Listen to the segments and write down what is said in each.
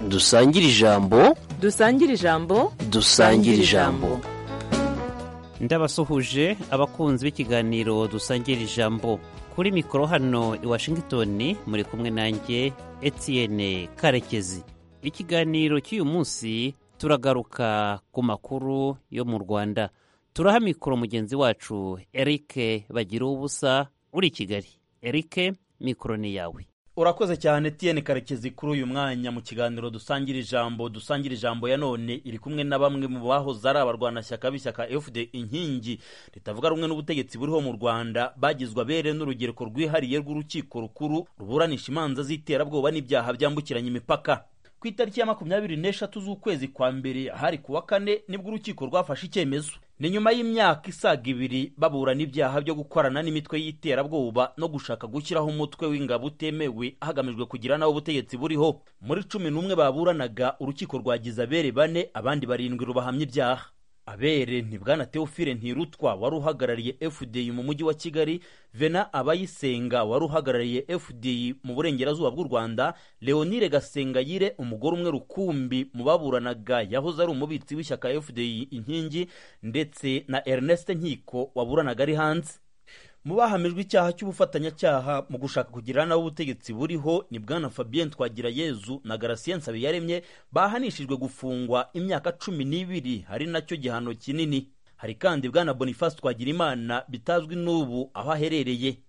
dusangire ijambo dusangire ijambo dusangire ijambo ndabasuhuje abakunzi b'ikiganiro dusangira ijambo kuri mikoro hano i washingitoni muri kumwe nanjye Etienne karekezi ikiganiro cy'uyu munsi turagaruka ku makuru yo mu rwanda turaha mikoro mugenzi wacu eric bagira ubusa uri i kigali eric mikoro ni yawe urakoze cyane Etienne karekezi kuri uyu mwanya mu kiganiro dusangira ijambo dusangira ijambo ya none iri kumwe na bamwe mu bahoze ari abarwanashyaka b'ishyaka fd inkingi ritavuga rumwe n'ubutegetsi buriho mu rwanda bagizwe abere n'urubyiruko rwihariye rw'urukiko rukuru ruburanisha imanza z'iterabwoba n'ibyaha byambukiranya imipaka ku itariki ya makumyabiri n'eshatu z'ukwezi kwa mbere hari kuwa kane nibwo urukiko rwafashe icyemezo ni nyuma y'imyaka isaga ibiri baburana ibyaha byo gukorana n'imitwe y'iterabwoba no gushaka gushyiraho umutwe w'ingabo utemewe hagamijwe kugira n'aho ubutegetsi buriho muri cumi n'umwe baburanaga urukiko rwagize abere bane abandi barindwi rubahamya ibyaha abere ni bwana teofile ntirutwa wari uhagarariye fdi mu mujyi wa kigali vena abayisenga wari uhagarariye fdi mu burengerazuba bw'u rwanda leonire gasengayire umugore umwe rukumbi mu baburanaga yahoze ari umubitsi w'ishyaka fdi inkingi ndetse na ernest nkiko waburanaga ari hanze mu bahamijwe icyaha cy'ubufatanyacyaha mu gushaka kugira n'abo ubutegetsi buriho ni bwana fabien twagirayezu na garasien nsabiyaremye bahanishijwe gufungwa imyaka cumi n'ibiri hari nacyo gihano kinini hari kandi bwana boniface twagirimana bitazwi n'ubu aho aherereye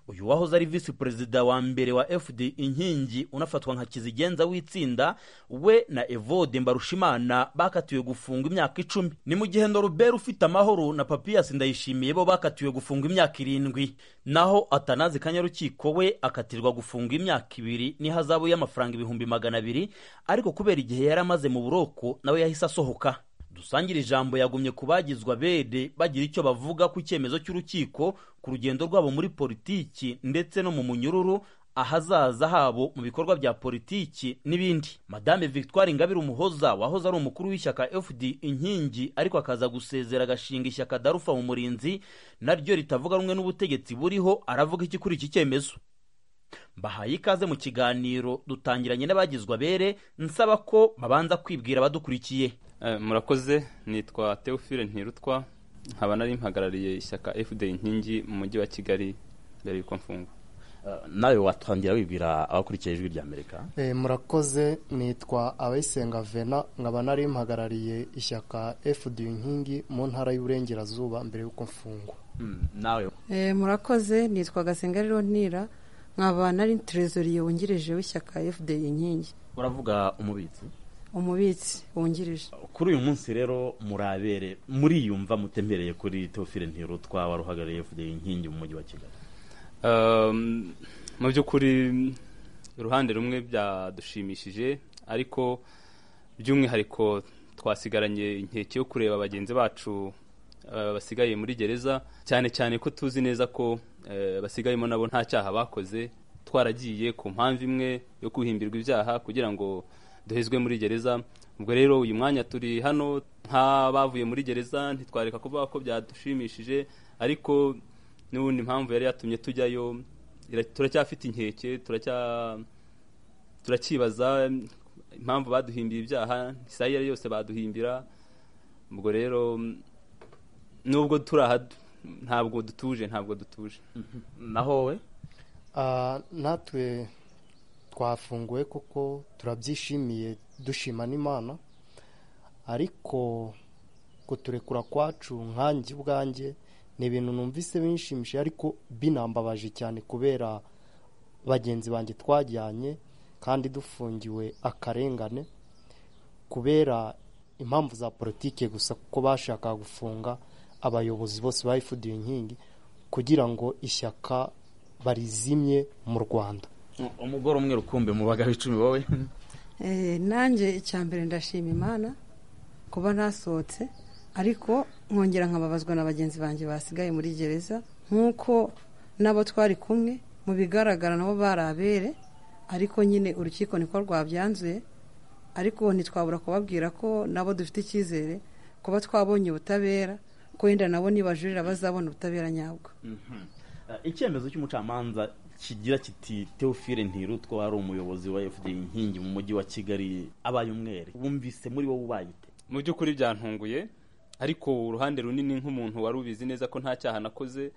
uyu wahoze ari visi perezida wa mbere wa fd inkingi unafatwa nka kizigenza w'itsinda we na evode mbarushimana bakatiwe gufungwa imyaka icumi ni mu gihe norubera ufite amahoro na papiyasi ndayishimiye bo bakatiwe gufungwa imyaka irindwi naho atanazi kanyarukiko we akatirwa gufungwa imyaka ibiri n'ihazabu y'amafaranga ibihumbi magana abiri ariko kubera igihe yari amaze mu buroko nawe yahise asohoka dusangira ijambo yagumye ku bagizwa bede bagira icyo bavuga ku cyemezo cy'urukiko ku rugendo rwabo muri politiki ndetse no mu munyururu ahazaza habo mu bikorwa bya politiki n'ibindi madame victoire ingabire umuhoza wahoze ari umukuru w'ishyaka fd inkingi ariko akaza gusezera agashinga ishyaka darufa mu murinzi naryo ritavuga rumwe n'ubutegetsi buriho aravuga iki kuri iki cyemezo mbahaye ikaze mu kiganiro dutangiranye n'abagizwa bere nsaba ko babanza kwibwira abadukurikiye murakoze nitwa teofile ntirutwa nkaba nari mpagarariye ishyaka fd inkingi mu mujyi wa kigali mbere y'uko mfungwa nawe watangira wibwira abakurikiye ijwi rya amerika murakoze nitwa abayisenga vena nkaba nari mpagarariye ishyaka fd inkingi mu ntara y'uburengerazuba mbere y'uko mfungwa nawe murakoze nitwa gasenga rirontira nkaba nari terezoriye wungirije w'ishyaka fd inkingi uravuga umubitsi umubitsi wungirije kuri uyu munsi rero murabere muriyumva mutembereye kuri teofile ntirutwa wari uhagarariye fd inkingi mu mujyi wa kigali mu by'ukuri uruhande rumwe byadushimishije ariko by'umwihariko twasigaranye inkeke yo kureba bagenzi bacu basigaye muri gereza cyane cyane ko tuzi neza ko basigayemo nabo nta cyaha bakoze twaragiye ku mpamvu imwe yo guhimbirwa ibyaha kugira ngo duhezwe muri gereza ubwo rero uyu mwanya turi hano nk'abavuye muri gereza ntitwareka kuvuga ko byadushimishije ariko n'ubundi impamvu yari yatumye tujyayo turacyafite inkeke turacyibaza impamvu baduhimbiye ibyaha isaha iyo ari yose baduhimbira ubwo rero nubwo turi aha ntabwo dutuje ntabwo dutuje naho we natwe twafunguwe kuko turabyishimiye dushima n'imana ariko kuturekura kwacu nkange ubwange ni ibintu numvise binshimishije ariko binambabaje cyane kubera bagenzi banjye twajyanye kandi dufungiwe akarengane kubera impamvu za politike gusa kuko bashakaga gufunga abayobozi bose bayifudiye inkingi kugira ngo ishyaka barizimye mu rwanda umugore umwe rukumbi mu bagabo icumi wowe nanjye icya mbere ndashima imana kuba nasohotse ariko nkongera nkababazwa na bagenzi banjye basigaye muri gereza nk'uko n'abo twari kumwe mu bigaragara nabo bari abere ariko nyine urukiko niko rwabyanzuye ariko ntitwabura kubabwira ko nabo dufite icyizere kuba twabonye ubutabera ko wenda nabo nibajurira bazabona ubutabera nyabwo icyemezo cy'umucamanza kigira kiti teofile ntirutwa wari umuyobozi wa fda inkingi mu mujyi wa kigali abaye umwere wumvise muri wowe ubaye ute mu by'ukuri byantunguye ariko uruhande runini nk'umuntu wari ubizi neza ko nta cyaha nakoze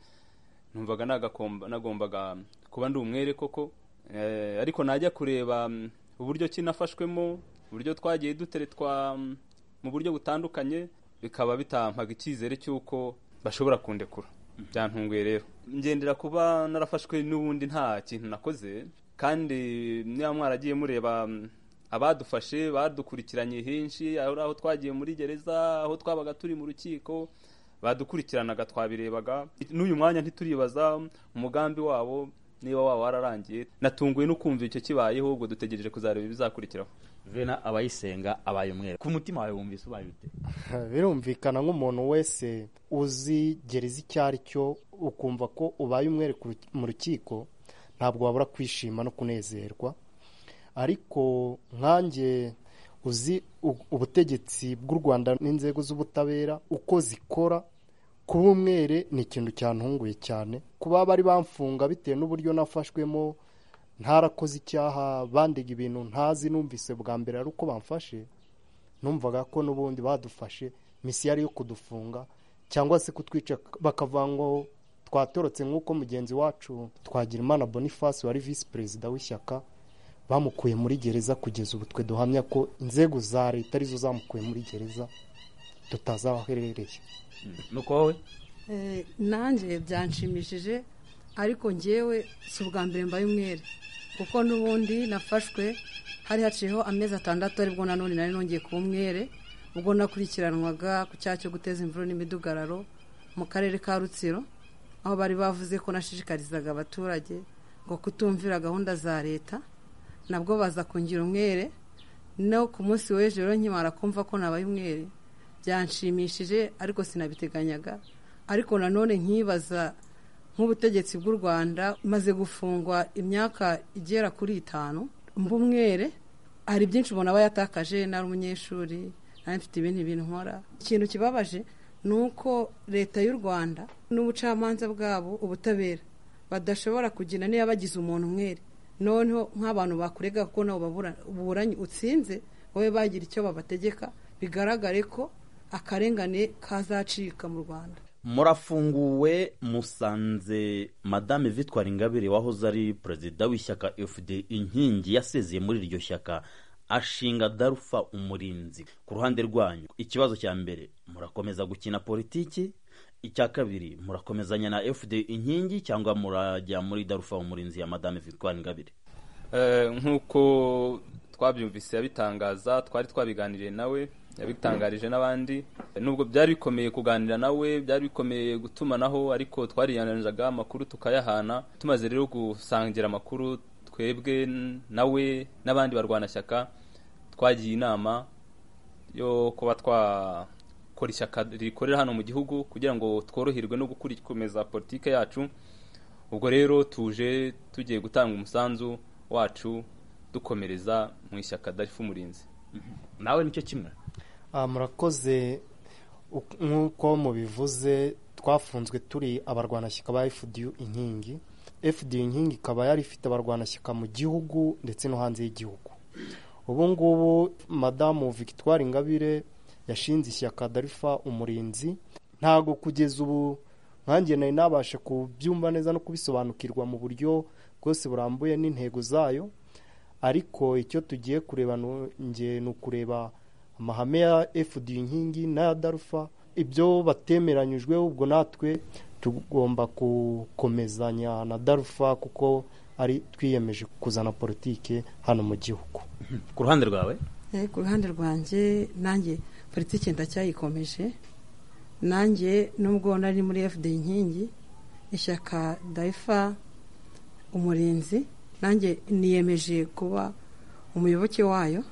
numvaga nagakomba- nagombaga kuba ndi umwere koko Eh, ariko najya kureba mm, uburyo ki nafashwemo uburyo twagiye duteretwa mm, mu buryo butandukanye bikaba bitampaga icyizere cy'uko bashobora kundekura byantunguye rero ngendera kuba narafashwe n'ubundi nta kintu nakoze kandi niba mwaragiye mureba mm, abadufashe badukurikiranye henshi ari aho twagiye muri gereza aho twabaga turi mu rukiko badukurikiranaga twabirebaga n'uyu mwanya ntituribaza umugambi wabo niba waba wararangiye natunguwe no kumva icyo kibayeho ubwo dutegereje kuzareba ibizakurikiraho vena abayisenga abaye umwere ku mutima wawe wumvise ubaye ute birumvikana nk'umuntu wese uzi gereza icyo ari cyo ukumva ko ubaye umwere ku ru- mu rukiko ntabwo wabura kwishima no kunezerwa ariko nkanjye uzi u- ubutegetsi bw'u rwanda n'inzego z'ubutabera uko zikora kuba umwere ni ikintu cyantunguye cyane kuba bari bamfunga bitewe n'uburyo nafashwemo ntarakoze icyaha bandega ibintu ntazi numvise bwa mbere ari uko bamfashe numvaga ko n'ubundi badufashe misiyo ari iyo kudufunga cyangwa se kutwica bakavangaho twatorotse nk'uko mugenzi wacu twagirimana boniface wari visi perezida w'ishyaka bamukuye muri gereza kugeza ubu twe duhamya ko inzego za leta arizo zamukuye muri gereza tutazi aho aherereye nuko wowe Eh, nanjye byanshimishije ariko ngewe si ubwa mbere mbaye umwere kuko n'ubundi nafashwe hari haciyeho amezi atandatu aribwo nanone nari nongeye kuba umwere ubwo nakurikiranwaga ku cyaha cyo guteza imvururu n'imidugararo mu karere ka rutsiro aho bari bavuze ko nashishikarizaga abaturage ngo kutumvira gahunda za leta nabwo baza kungira umwere no ku munsi w'ejo rero nkimara kumva ko nabaye umwere byanshimishije ariko sinabiteganyaga ariko nanone nkibaza nk'ubutegetsi bw'u rwanda maze gufungwa imyaka igera kuri itanu mba umwere hari byinshi umuntu aba yatakaje nari umunyeshuri nari mfite ibindi bintu nkora ikintu kibabaje ni uko leta y'u rwanda n'ubucamanza bwabo ubutabera badashobora kugira niba bagize umuntu umwere noneho nk'abantu bakurega kuko nabo babura- buburanye utsinze wowe bagira icyo babategeka bigaragare ko akarengane kazacika mu rwanda murafunguwe musanze madame vitwara ingabire wahoze ari perezida w'ishyaka fd inkingi yasezeye muri iryo shyaka ashinga darufa umurinzi ku ruhande rwanyu ikibazo cya mbere murakomeza gukina politiki icya kabiri murakomezanya na fd inkingi cyangwa murajya muri darufa umurinzi ya madame vitwara ingabire Eh, nk'uko twabyumvise yabitangaza twari twabiganiriye nawe yabitangarije n'abandi nubwo byari bikomeye kuganira nawe byari bikomeye gutumanaho ariko twariyananiraga amakuru tukayahana tumaze rero gusangira amakuru twebwe n- nawe n'abandi barwanashyaka twagiye inama yo kuba twakora ishyaka rikorera hano mu gihugu kugira ngo tworoherwe no gukomeza politike yacu ubwo rero tuje tugiye gutanga umusanzu wacu dukomereza mu ishyaka darifu umurinzi nawe nicyo kimwe Ah, murakoze Uk- nk'uko mubivuze twafunzwe turi abarwanashyaka ba fdu inkingi fdu inkingi ikaba yari ifite abarwanashyaka mu gihugu ndetse no hanze y'igihugu ubu ngubu madamu victoire ingabire yashinze ishyaka darifa umurinzi ntago kugeza ubu nkanjye nari nabasha kubyumva neza no kubisobanukirwa mu buryo bwose burambuye n'intego zayo ariko icyo tugiye kureba nu- nge ni ukureba amahame ya fd inkingi n'aya darufa ibyo batemeranyijweho ubwo natwe tugomba gukomezanya na darufa kuko ari twiyemeje kuzana politike hano mu gihugu ku ruhande rwawe Eh, ku ruhande rwanjye nanjye politiki ndacyayikomeje nanjye nubwo nari muri fd inkingi ishyaka dayifa umurinzi nanjye niyemeje kuba umuyoboke wayo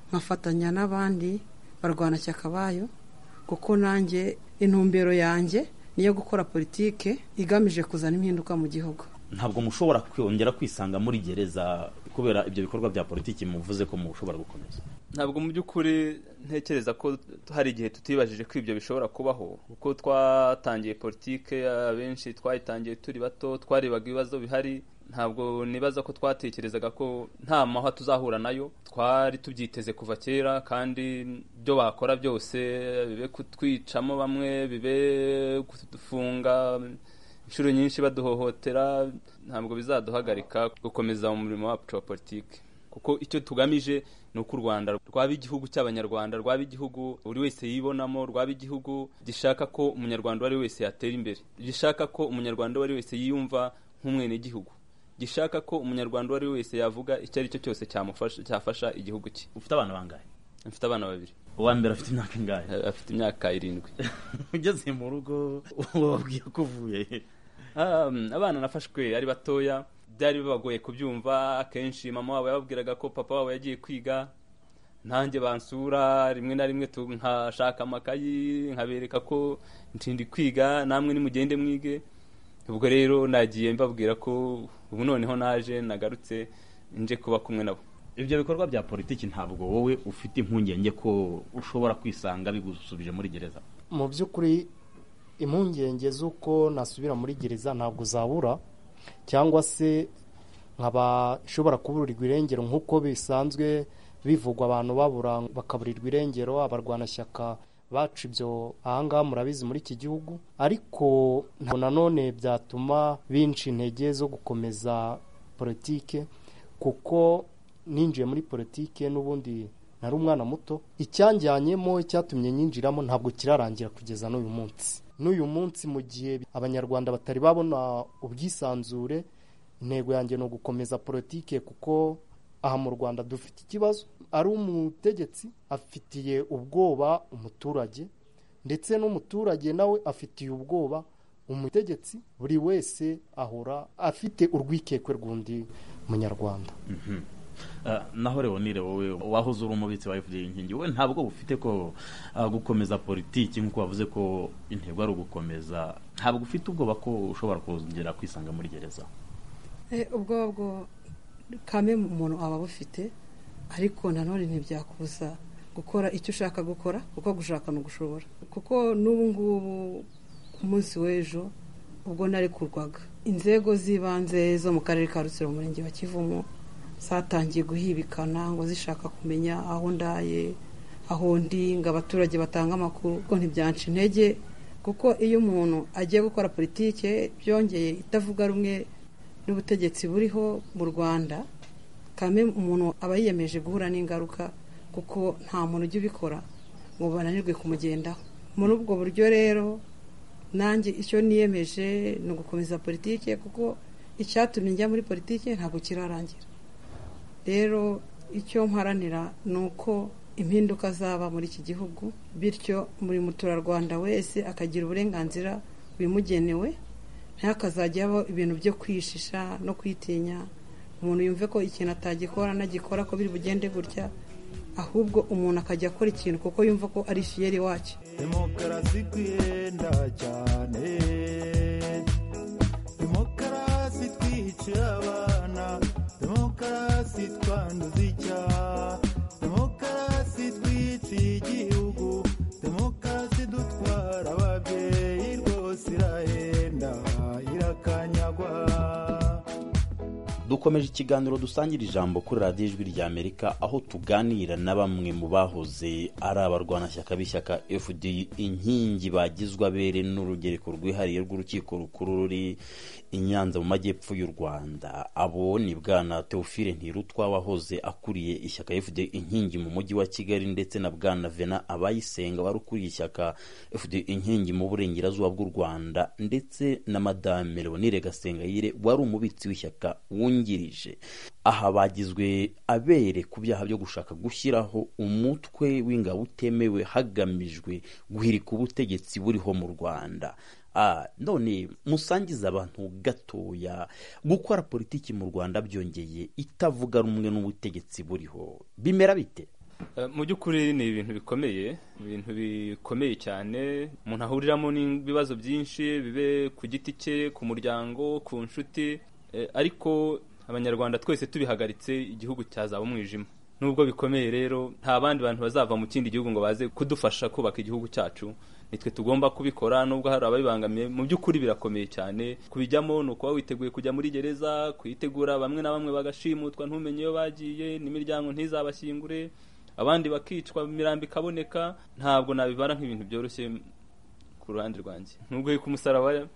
nkafatanya n'abandi barwanashyaka bayo kuko nanjye intumbero yanjye niyo gukora politike igamije kuzana impinduka mu gihugu ntabwo mushobora kongera kwisanga muri gereza kubera ibyo bikorwa bya politiki muvuze ko mushobora gukomeza ntabwo mu by'ukuri ntekereza ko hari igihe tutibajije ko ibyo bishobora kubaho kuko twatangiye politike abenshi twayitangiye turi bato twarebaga ibibazo bihari ntabwo nibaza ko twatekerezaga ko nta mahwa tuzahura nayo twari tubyiteze kuva kera kandi ibyo bakora byose bibe kutwicamo bamwe bibe kudufunga inshuro nyinshi baduhohotera ntabwo bizaduhagarika gukomeza mu murimo wacu wa politiki kuko icyo tugamije ni uko u rwanda rwaba igihugu cy'abanyarwanda rwaba igihugu buri wese yibonamo rwaba igihugu gishaka ko umunyarwanda uwo ari we wese yatera imbere gishaka ko umunyarwanda uwo ari we wese yiyumva nk'umwenegihugu gishaka ko umunyarwanda uwo ari we wese yavuga icyo ari cyo cyose cyamufasha cyafasha igihugu cye ufite abana bangahe mfite abana babiri uwa mbere afite imyaka ingahe eh, afite imyaka irindwi ugeze mu rugo wababwiye ko uvuye Um, abana nafashwe ari batoya byari bibagoye kubyumva akenshi mama wabo yababwiraga ko papa wabo yagiye kwiga nanjye bansura rimwe na rimwe tu- nkashaka amakayi nkabereka ko ntindi kwiga namwe nimugende mwige ubwo rero nagiye mbabwira ko ubu noneho naje nagarutse nje kuba kumwe nabo ibyo bikorwa bya politiki ntabwo wowe ufite impungenge ko ushobora kwisanga bigusubije muri gereza mu by'ukuri impungenge z'uko nasubira muri gereza ntabwo zabura cyangwa se nkaba ishobora kuburirwa irengero nk'uko bisanzwe bivugwa abantu babura bakaburirwa irengero abarwanashyaka bacu ibyo ahangaha murabizi muri iki gihugu ariko ntabwo nanone byatuma binca intege zo gukomeza politike kuko ninjiye muri politike n'ubundi nari umwana muto icyanjyanyemo icyatumye nyinjiramo ntabwo kirarangira kugeza n'uyu munsi n'uyu munsi mu gihe abanyarwanda batari babona ubwisanzure intego yanjye ni ugukomeza politike kuko aha mu rwanda dufite ikibazo ari umutegetsi afitiye ubwoba umuturage ndetse n'umuturage nawe afitiye ubwoba umutegetsi buri wese ahora afite urwikekwe rw'undi munyarwanda Ah, naho leonire wowe wahoze uri umubitsi wa fda inkingi wowe ntabwo ufite ko ah, gukomeza politiki nk'uko wavuze ko intego ari ugukomeza ntabwo ufite ubwoba ko ushobora kongera kwisanga muri gereza Eh, ubwo bwo kame umuntu aba abufite ariko nanone ntibyakubuza gukora icyo ushaka gukora kuko gushaka ni ugushobora kuko n'ubu ngubu ku munsi w'ejo ubwo narekurwaga inzego z'ibanze zo mu karere ka rutsiro mu murenge wa kivumu zatangiye guhibikana ngo zishaka kumenya aho ndaye aho ndi ngo abaturage batange amakuru kuko ntibyanca intege kuko iyo umuntu agiye gukora politike byongeye itavuga rumwe n'ubutegetsi buriho mu rwanda kame umuntu aba yiyemeje guhura n'ingaruka kuko nta muntu ujya ubikora ngo bananirwe kumugendaho muri ubwo buryo rero nanjye icyo niyemeje ni ugukomeza politike kuko icyatumye njya muri politike ntabwo kirarangira rero icyo mparanira ni uko impinduka zaba muri iki gihugu bityo buri muturarwanda wese akagira uburenganzira bimugenewe ntihakazajya habaho ibintu byo kwishisha no kwitinya umuntu yumve ko ikintu atagikora nagikora ko biri bugende gutya ahubwo umuntu akajya akora ikintu kuko yumva ko ari fiyeri wacyo demokarasi twiyenda cyane demokarasi twihicira abana demokarasi twanduza icyaha demokarasi twiciye igihugu demokarasi dutwara ababyeyi rwose irahenda irakanyagwa dukomeje ikiganiro dusangira ijambo kuri radiyo ijwi rya amerika aho tuganira na bamwe mu bahoze ari abarwanashyaka b'ishyaka fd inkingi bagizwe abere n'urugereko rwihariye rw'urukiko rukuru ruri i nyanza mu majyepfo y'u rwanda abo ni bwana teofile ntirutwa wahoze akuriye ishyaka fd inkingi mu mujyi wa kigali ndetse na bwana vena abayisenga wari ukuriye ishyaka fd inkingi mu burengerazuba bw'u rwanda ndetse na madame leonire gasengayire wari umubitsi w'ishyaka wungirije aha bagizwe abere ku byaha byo gushaka gushyiraho umutwe w'ingabo utemewe hagamijwe guhirika ubutegetsi buriho mu rwanda Ah, none musangiza abantu gatoya gukora politiki mu rwanda byongeye itavuga rumwe n'ubutegetsi buriho bimera bite Eh, mu by'ukuri ni ibintu bikomeye ibintu bikomeye cyane umuntu ahuriramo n'ibibazo byinshi bibe ku giti cye ku muryango ku nshuti Eh, ariko abanyarwanda twese tubihagaritse igihugu cyazaba umwijima nubwo bikomeye rero nta bandi bantu bazava mu kindi gihugu ngo baze kudufasha kubaka igihugu cyacu nitwe tugomba kubikora nubwo hari ababibangamiye mu by'ukuri birakomeye cyane kubijyamo ni ukuba witeguye kujya muri gereza kuyitegura bamwe na bamwe bagashimutwa ntumenye iyo bagiye n'imiryango ntizabashyingure abandi bakicwa imirambo ikaboneka ntabwo nabibara nk'ibintu byoroshye ku ruhande rwanjye nubwo ku umusaraba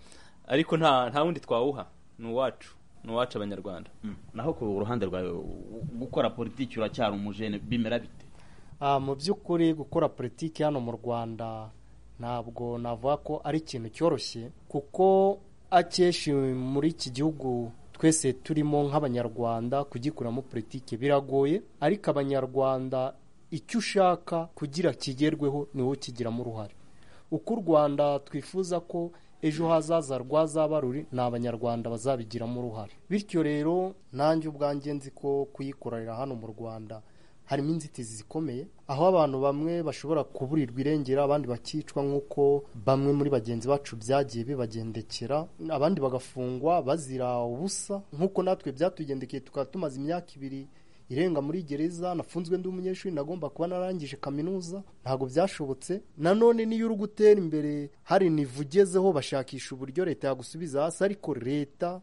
ariko nta nta wundi twawuha ni uwacu ni uwacu abanyarwanda naho ku ruhande rwawe gukora politiki uracyari umujene bimera bite Ah, mu by'ukuri gukora politiki hano mu rwanda ntabwo navuga ko ari ikintu cyoroshye kuko akenshi muri iki gihugu twese turimo nk'abanyarwanda kugikuramo politiki biragoye ariko abanyarwanda icyo ushaka kugira kigerweho ni wowe ukigiramo uruhare uko u rwanda twifuza ko ejo hazaza rwazaba ruri ni abanyarwanda bazabigiramo uruhare bityo rero nanjye ubwanjye nzi ko kuyikorera hano mu rwanda harimo inzitizi zikomeye aho abantu bamwe bashobora kuburirwa irengera abandi bakicwa nk'uko bamwe muri bagenzi bacu byagiye bibagendekera abandi bagafungwa bazira ubusa nk'uko natwe byatugendekeye tukaba tumaze imyaka ibiri irenga muri gereza nafunzwe ndi umunyeshuri nagomba kuba narangije kaminuza ntabwo byashobotse nanone niyo uri gutera imbere hari nivu ugezeho bashakisha uburyo leta yagusubiza hasi ariko leta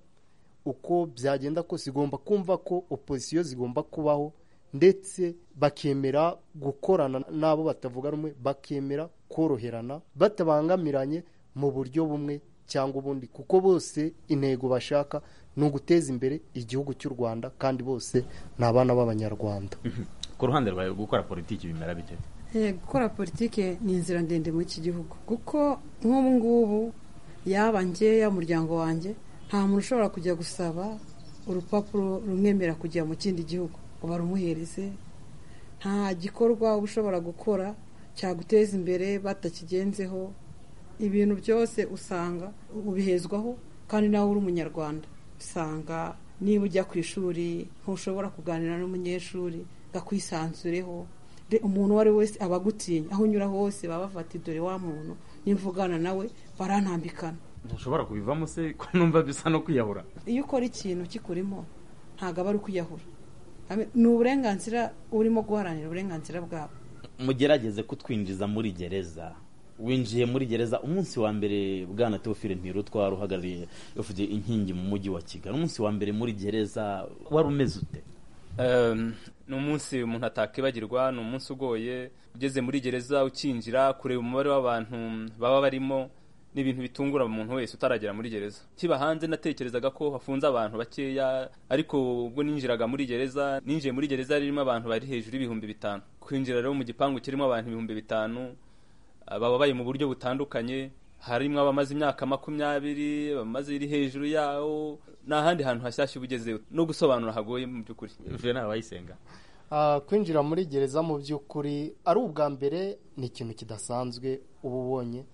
uko byagenda kose igomba kumva ko opozisiyo zigomba kubaho ndetse bakemera gukorana n'abo batavuga rumwe bakemera koroherana batabangamiranye mu buryo bumwe cyangwa ubundi kuko bose intego bashaka ni uguteza imbere igihugu cy'u rwanda kandi bose ni abana b'abanyarwanda ku ruhande rwawe gukora politiki bimera bite Eh, gukora politiki ni inzira ndende muri iki gihugu kuko nk'ubu ngubu yaba ngeya umuryango wanjye nta muntu ushobora kujya gusaba urupapuro rumwemera kujya mu kindi gihugu ngo barumuhereze nta gikorwa uba ushobora gukora cyaguteza imbere batakigenzeho ibintu byose usanga ubihezwaho kandi nawe uri umunyarwanda usanga niba ujya ku ishuri ntushobora kuganira n'umunyeshuri ngo akwisanzureho De- umuntu uwo ari we wese aba agutinya aho unyura hose baba bafata dore wa muntu nimvugana nawe barantambikana ntushobora kubivamo se ko numva bisa no kwiyahura iyo ukora ikintu kikurimo ntabwo aba ari ukwiyahura Ame- ni uburenganzira urimo guharanira uburenganzira bwabo mugerageze kutwinjiza muri gereza winjiye muri gereza umunsi wa mbere bwana teofile ntirutwara uhagarariye ufite inkingi mu mujyi wa kigali umunsi wa mbere muri gereza wari umeze ute Ehm, ni umunsi umuntu atakwibagirwa ni umunsi ugoye ugeze muri gereza ukinjira kureba umubare w'abantu baba barimo ni ibintu bitungura umuntu wese utaragera muri gereza kiba hanze natekerezaga ko hafunze abantu bakeya ariko ubwo ninjiraga muri gereza ninjiye muri gereza ririmo abantu bari hejuru y'ibihumbi bitanu kwinjira rero mu gipangu kirimo abantu ibihumbi bitanu baba bari mu buryo butandukanye harimo abamaze imyaka makumyabiri abamaze iri hejuru yawo nta handi hantu hashyashya uba ugezeyo no gusobanura hagoye mu by'ukuri jena abayisenga Ah, kwinjira muri gereza mu by'ukuri ari ubwa mbere ni ikintu kidasanzwe uba ubonye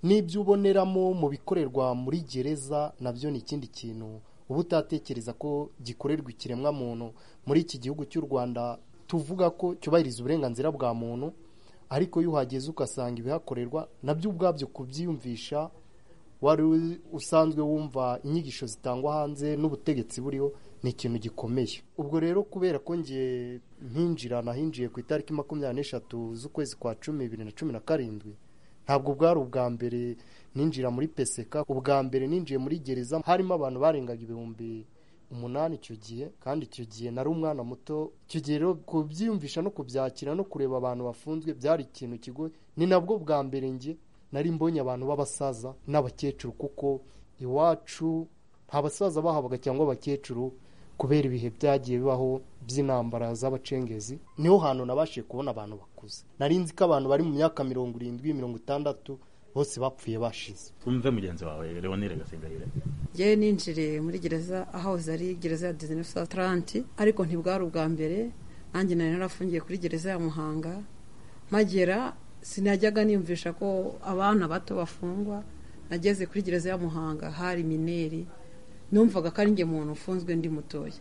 n'ibyo uboneramo mu bikorerwa muri gereza nabyo ni ikindi kintu uba utatekereza ko gikorerwa ikiremwa muntu muri iki gihugu cy'u rwanda tuvuga ko cyubahiriza uburenganzira bwa muntu ariko iyo uhageze ugasanga ibihakorerwa nabyo ubwabyo kubyiyumvisha wari u- usanzwe wumva inyigisho zitangwa hanze n'ubutegetsi buriho ni ikintu gikomeye ubwo rero kubera ko ngiye mpinjira nahinjiye ku itariki makumyabiri n'eshatu z'ukwezi kwa cumi bibiri na cumi na karindwi ntabwo bwari ubwa mbere ninjira muri peseka ubwa mbere ninjiye muri gereza harimo abantu barengaga ibihumbi umunani icyo gihe kandi icyo gihe nari umwana muto icyo gihe rero kubyiyumvisha no kubyakira no kureba abantu bafunzwe byari ikintu kigoye ni nabwo bwa mbere njye nari mbonye abantu b'abasaza n'abakecuru kuko iwacu nta basaza bahabaga cyangwa abakecuru kubera ibihe byagiye bibaho by'intambara z'abacengezi niho hantu nabashije kubona abantu bakuze nari nzi ko abantu bari mu myaka mirongo irindwi mirongo itandatu bose bapfuye bashize twumve mugenzi wawe leonire gasengayire ngewe ninjiriye muri gereza ahoze ari gereza ya disine atalanti ariko ntibwari ubwa mbere nanjye nari narafungiye kuri gereza ya muhanga mpagera sinajyaga niyumvisha ko abana bato bafungwa nageze kuri gereza ya muhanga hari mineri numvaga ko ari njye muntu ufunzwe ndi mutoya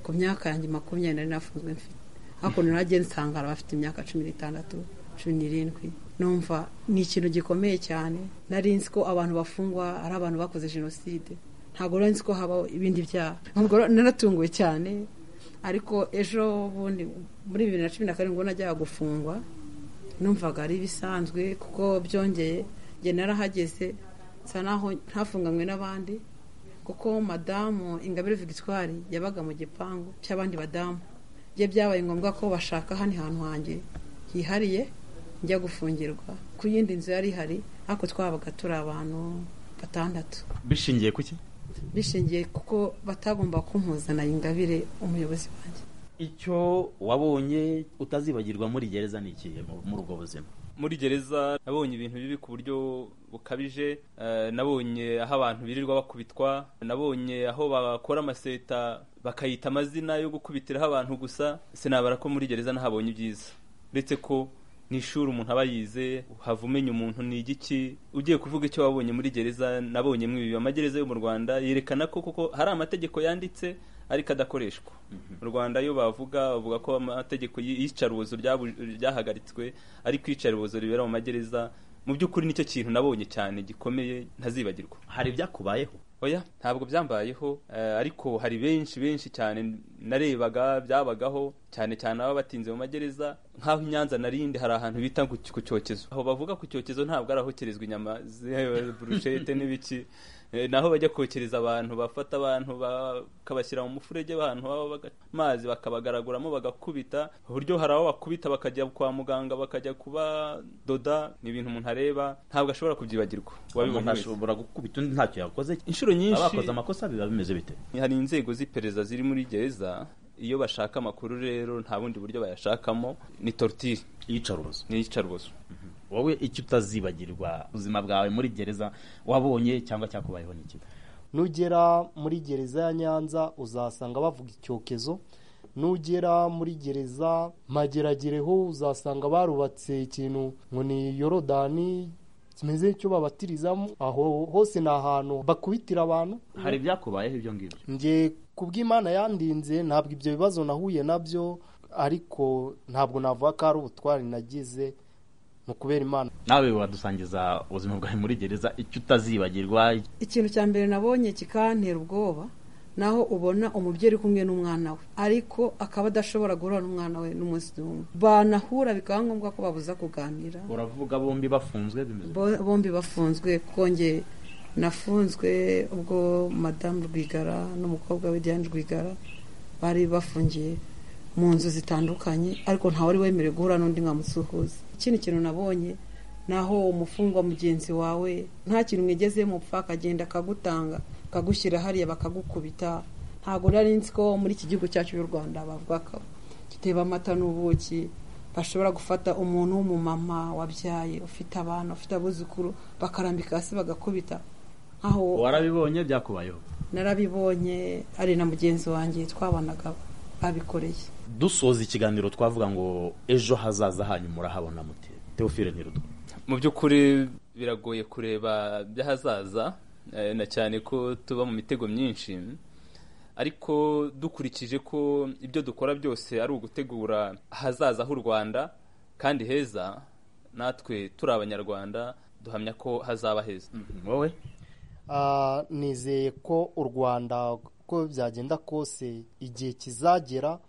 ku myaka yanjye makumyabiri nari nafunzwe mfite hakuno nagiye nsangara bafite imyaka cumi n'itandatu cumi n'irindwi numva ni ikintu gikomeye cyane nari nzi ko abantu bafungwa ari abantu bakoze jenoside ntabwo nari nzi ko habaho ibindi byaha ntabwo naratunguwe cyane ariko ejo bundi muri bibiri na cumi na karindwi ubwo najyaga gufungwa numvaga ari ibisanzwe kuko byongeye njye narahageze nsa naho ntafunganywe n'abandi kuko madamu ingabire victoire yabaga mu gipangu cy'abandi badamu bye byabaye ngombwa ko bashaka hano hantu hanjye hihariye njya gufungirwa ku yindi nzu yari ihari ariko twabaga turi abantu batandatu bishingiye ku ki bishingiye kuko batagomba kumpuzana ingabire umuyobozi wanjye icyo wabonye utazibagirwa muri gereza ni ikihe mu- muri ubwo buzima muri gereza nabonye ibintu bibi ku buryo bukabije eh, nabonye aho abantu birirwa bakubitwa nabonye aho bakora amaseta bakayita amazina yo gukubitiraho abantu gusa sinabara ko muri gereza nahabonye ibyiza uretse ko ni ishuri umuntu aba yize uhava umenya umuntu ni igiki ugiye kuvuga icyo wabonye muri gereza nabonye mwibi amagereza yo mu rwanda yerekana ko kuko hari amategeko yanditse ariko adakoreshwa mu rwanda iyo bavuga bavuga ko amategeko y- y'iyicarubozo ryabu- ryahagaritswe ariko iyicarubozo ribera mu magereza mu by'ukuri nicyo kintu nabonye cyane gikomeye ntazibagirwa hari ibyakubayeho oya ntabwo byambayeho eh, ariko hari benshi benshi cyane narebaga byabagaho cyane cyane ababa batinze mu magereza nk'aho i nyanza narindi hari ahantu bita ku ku cyokezo aho bavuga ku cyokezo ntabwo ari ahokerezwa inyama ze- burushete n'ibiki Eh, naho bajya kokereza abantu bafata abantu bakabashyira mu mufurege w'ahantu baba baga- mazi bakabagaraguramo bagakubita uburyo hari abo bakubita bakajya kwa muganga bakajya kubadoda ni ibintu umuntu areba ntabwo ashobora kubyibagirwa umuntu wabibonye wese ashobora gukubita undi ntacyo yakoze inshuro nyinshi abakoze amakosa biba bimeze bite hari inzego z'iperereza ziri muri gereza iyo bashaka amakuru rero nta bundi buryo bayashakamo ni tortire iyicarubozo ni iyicarubozo wowe icyo utazibagirwa ubuzima bwawe muri gereza wabonye cyangwa cyakubayeho ni iki nugera muri gereza ya nyanza uzasanga bavuga icyokezo nugera muri gereza mageragereho uzasanga barubatse ikintu ngo ni yorodani kimeze nk'icyo babatirizamo aho hose ni ahantu bakubitira abantu hari ibyakubayeho ibyo ngibyo njye kubw'imana yandinze ntabwo ibyo bibazo nahuye nabyo ariko ntabwo navuga ko ari ubutwari nagize ni ukubera imana nawe wadusangiza ubuzima bwawe muri gereza icyo utazibagirwa ikintu cya mbere nabonye kikantera ubwoba naho ubona umubyeyi uri kumwe n'umwana we ariko akaba adashobora guhura n'umwana we n'umunsi n'umwe banahura bikaba ngombwa ko babuza kuganira uravuga bombi bafunzwe bimeze bite? Bo- bombi bafunzwe kuko nge nafunzwe ubwo madamu rwigara n'umukobwa we diane rwigara bari bafungiye mu nzu zitandukanye ariko ntawe wari wemerewe guhura n'undi mwamusuhuza ikindi kintu nabonye naho umufungwa mugenzi wawe nta kintu mwigezemo upfa akagenda akagutanga akagushyira hariya bakagukubita ntabwo nari nzi ko muri iki gihugu cyacu cy'u rwanda bavuga ko giteba amata n'ubuki bashobora gufata umuntu w'umumama wabyaye ufite abana ufite abuzukuru bakarambika hasi bagakubita nkaho warabibonye byakubayeho narabibonye ari na mugenzi wanjye twabanaga abikoreye dusoza ikiganiro twavuga ngo ejo hazaza hanyu murahabona mute teofile ntirutwa mu by'ukuri biragoye kureba by'ahazaza eh, na cyane ko tuba mu mitego myinshi ariko dukurikije ko ibyo dukora byose ari ugutegura ahazaza h'u rwanda kandi heza natwe turi abanyarwanda duhamya ko hazaba heza wowe Ah, nizeye ko u rwanda uko byagenda kose igihe kizagera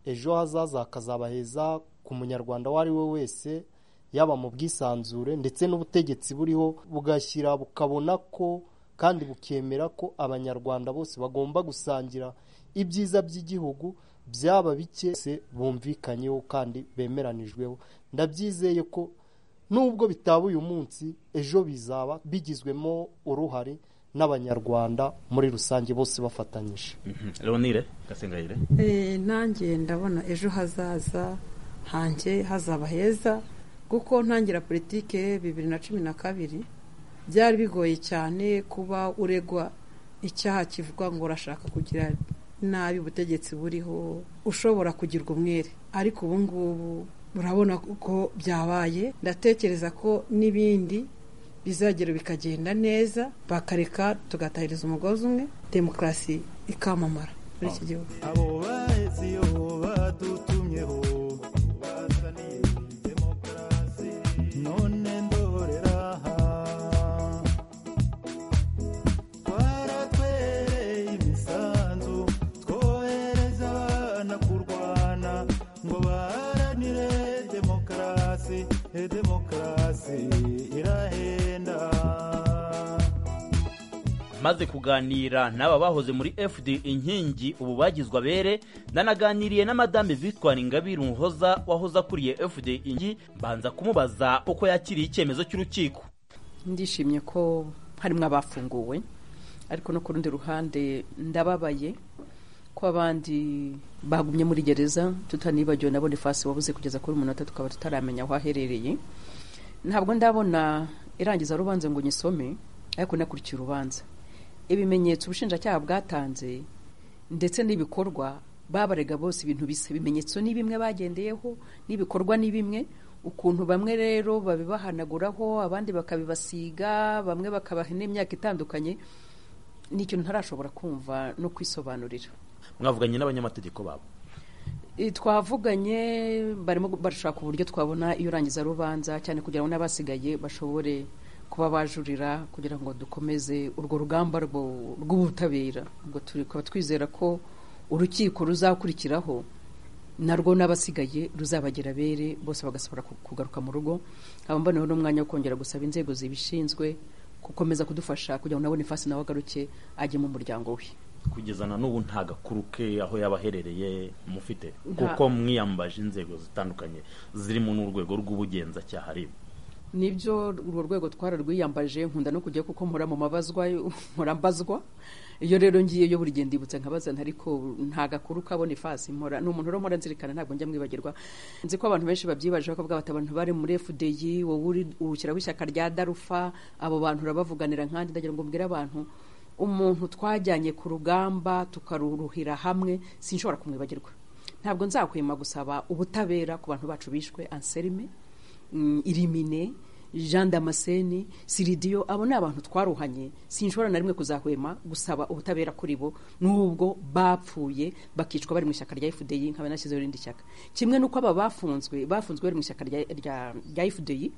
ejo hazaza hakazaba heza ku munyarwanda uwo ari we wese yaba mu bwisanzure ndetse n'ubutegetsi buriho bugashyira bukabona ko kandi bukemera ko abanyarwanda bose bagomba gusangira ibyiza by'igihugu byaba bike se bumvikanyeho kandi bemeranijweho ndabyizeye ko nubwo bitaba uyu munsi ejo bizaba bigizwemo uruhare n'abanyarwanda muri rusange bose bafatanyije leonire gasengayire Eh, nanjye ndabona ejo hazaza hanjye hazaba heza kuko ntangira politike bibiri na cumi na kabiri byari bigoye cyane kuba uregwa icyaha kivuga ngo urashaka kugira nabi ubutegetsi buriho ushobora kugirwa umwere ariko ubu ngubu urabona ko byabaye ndatekereza ko n'ibindi bizagera bikagenda neza bakareka tugatahiriza umugozi umwe demokarasi ikamamara muri iki gihugu abo bahesiyo badutumyeho bazaniye demokarasi none ndorera aha twaratwereye imisanzu twohereza abana kurwana ngo baharanire demokarasi demokarasi demokarasi irahenda maze kuganira n'aba bahoze muri fd inkingi ubu bagizwe abere nanaganiriye na madame victoire ingabire umuhoza wahoze akuriye fd inkingi mbanza kumubaza uko yakiriye icyemezo cy'urukiko ndishimye ko harimo abafunguwe ariko no ku rundi ruhande ndababaye ko abandi bagumye muri gereza tutanibagiwe na bonifasi wabuze kugeza kuri umunota tukaba tutaramenya aho aherereye ntabwo ndabona irangiza rubanza ngo nyisome ariko nakurikira urubanza ibimenyetso ubushinjacyaha bwatanze ndetse n'ibikorwa babarega bose ibintu bisa ibimenyetso ni bimwe bagendeyeho n'ibikorwa ni bimwe ukuntu bamwe rero babibahanaguraho abandi bakabibasiga bamwe bakabaha n'imyaka itandukanye ni ikintu ntarashobora kumva no kwisobanurira mwavuganye n'abanyamategeko babo Eh, twavuganye barimo barashaka uburyo twabona iyo urangiza rubanza cyane kugira ngo n'abasigaye bashobore kuba bajurira kugira ngo dukomeze urwo rugamba rwo- rw'ubutabera ubwo turi kuba twizera ko urukiko ruzakurikiraho narwo n'abasigaye ruzabagera bere bose bagasubira ku- kugaruka mu rugo nkaba mboneyeho n'umwanya wo kongera gusaba inzego zibishinzwe gukomeza kudufasha kugira ngo nabone fasi nawe agaruke ajye mu muryango we kugeza na n'ubu nta gakuru ke aho yaba aherereye mufite Nta- kuko mwiyambaje inzego zitandukanye zirimo n'urwego rw'ubugenzacyaha rib nibyo urwo rwego twararwiyambaje nkunda no kujya kuko mpora mu mabazwa mpora mbazwa iyo rero ngiyeyo buri gihe ndibutsa nkabazana ariko nta gakuru kabona ifasi mpora ni umuntu rero mpora nzirikana ntabwo njya mwibagirwa nzi ko abantu benshi babyibaje bakavuga bati abantu bari muri FDI wowe uri urukira w'ishyaka rya Darufa abo bantu urabavuganira nkandi ndagira ngo mbwire abantu umuntu twajyanye ku rugamba tukaruruhira hamwe sinshobora kumwibagirwa ntabwo nzakwema gusaba ubutabera ku bantu bacu bishwe anselme mm, irimine jean damascene siridiyo abo ni abantu twaruhanye sinshobora na rimwe kuzahwema gusaba ubutabera kuri bo n'ubwo bapfuye bakicwa bari mu ishyaka rya fdi nkaba nashyizeho irindi shyaka kimwe n'uko aba bafunzwe bafunzwe bari mu ishyaka rya, rya, rya fdi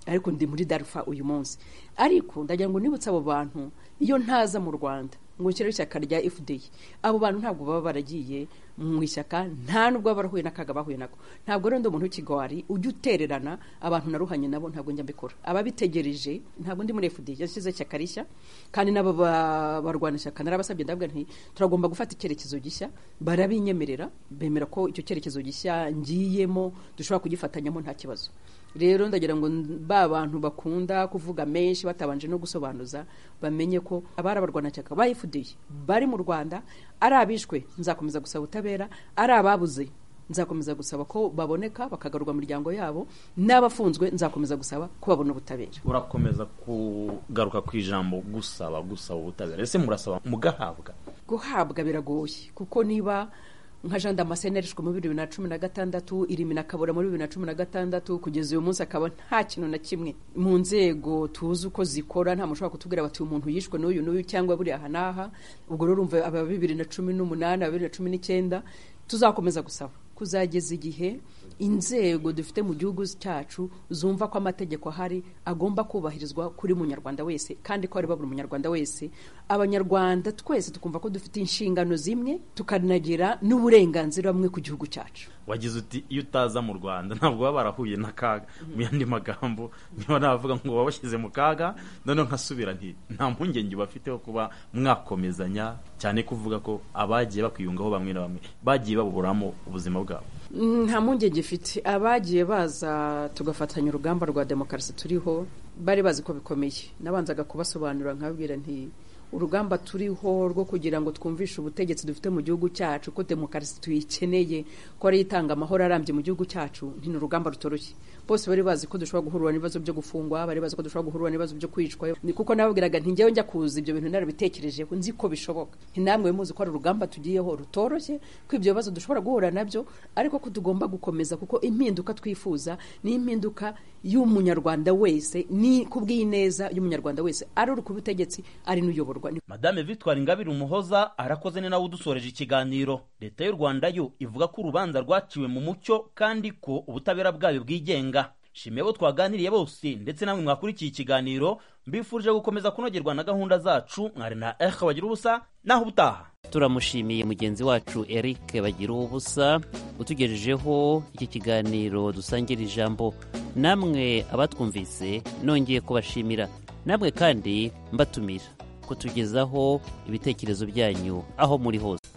ariko ndi muri darufa uyu munsi ariko ndagira ngo nibutse abo bantu iyo ntaza mu rwanda ngo nshyire ishyaka rya fdi abo bantu ntabwo baba baragiye mu ishyaka nta nubwo baba barahuye n'akaga bahuye nako ntabwo rero ndi umuntu w'ikigwari ujya utererana abantu naruhanye nabo ntabwo njya mbikora ababitegereje ntabwo ndi muri fdi yashyize ishyaka rishya kandi n'abo ba- barwana ishyaka narabasabye ndabwira nti turagomba gufata icyerekezo gishya barabinyemerera bemera ko icyo cyerekezo gishya ngiyemo dushobora kugifatanyamo nta kibazo rero ndagira ngo ba bantu bakunda kuvuga menshi batabanje no gusobanuza bamenye ko abari abarwanashyaka ba FDI bari mu Rwanda ari abishwe nzakomeza gusaba ubutabera ari ababuze nzakomeza gusaba ko baboneka bakagarurwa mu miryango yabo n'abafunzwe nzakomeza gusaba ko babona ubutabera urakomeza kugaruka ku ijambo gusaba gusaba ubutabera ese murasaba mugahabwa guhabwa biragoye kuko niba nka jean damascene yarishwe muri bibiri na cumi na gatandatu irimi na kabura muri bibiri na cumi na gatandatu kugeza uyu munsi akaba nta kintu na kimwe mu nzego tuzi uko zikora nta muntu ushobora kutubwira bati uyu muntu yishwe n'uyu n'uyu cyangwa buriya aha n'aha ubwo rero urumva aba bibiri na cumi n'umunani aba bibiri na cumi n'icyenda tuzakomeza gusaba kuzageza igihe inzego dufite mu gihugu cyacu zumva ko amategeko ahari agomba kubahirizwa kuri munyarwanda wese kandi ko areba buri munyarwanda wese abanyarwanda twese tukumva ko dufite inshingano zimwe tukanagira n'uburenganzira bumwe ku gihugu cyacu wagize uti iyo utaza mu rwanda ntabwo baba barahuye n'akaga mu yandi magambo niba navuga ngo wabashyize mu kaga noneho nkasubira nti nta mpungenge bafiteho kuba mwakomezanya cyane kuvuga ko abagiye bakwiyungaho bamwe na bamwe bagiye babuburamo ubuzima bwabo Mm, nta mpungenge ifite abagiye baza tugafatanya urugamba rwa demokarasi turiho bari bazi ko bikomeye nabanzaga kubasobanurira nkababwira nti urugamba turiho rwo kugira ngo twumvishe ubutegetsi dufite mu gihugu cyacu ko demokarasi tuyikeneye ko ariyo itanga amahoro arambye mu gihugu cyacu nti ni urugamba rutoroshye bose bari bazi ko dushobora guhurira n'ibibazo byo gufungwa bari bazi ko dushobora guhurira n'ibibazo byo kwicwa Ni kuko nababwiraga nti njyewe njya kuza ibyo bintu narabitekerejeho nzi ko bishoboka nti namwe muzi ko ari urugamba tugiyeho rutoroshye ko ibyo bibazo dushobora guhura nabyo ariko ko tugomba gukomeza kuko impinduka twifuza ni impinduka y'umunyarwanda wese ni kubw'ineza y'umunyarwanda wese ari uri ku butegetsi ari n'uyoborwa Ni- madame victoire ingabire umuhoza arakoze ni nawe udusoreje ikiganiro leta y'u rwanda yo ivuga ko urubanza rwaciwe mu mucyo kandi ko ubutabera bwayo bwigenga shimiye abo twaganiriye bose ndetse namwe mwakurikiye ikiganiro mbifurije gukomeza kunogerwa na gahunda zacu mwari na ehe bagira ubusa naho ubutaha turamushimiye mugenzi wacu eric bagira ubusa utugejejeho iki kiganiro dusangira ijambo namwe abatwumvise nongeye kubashimira namwe kandi mbatumira kutugezaho ibitekerezo byanyu aho muri hose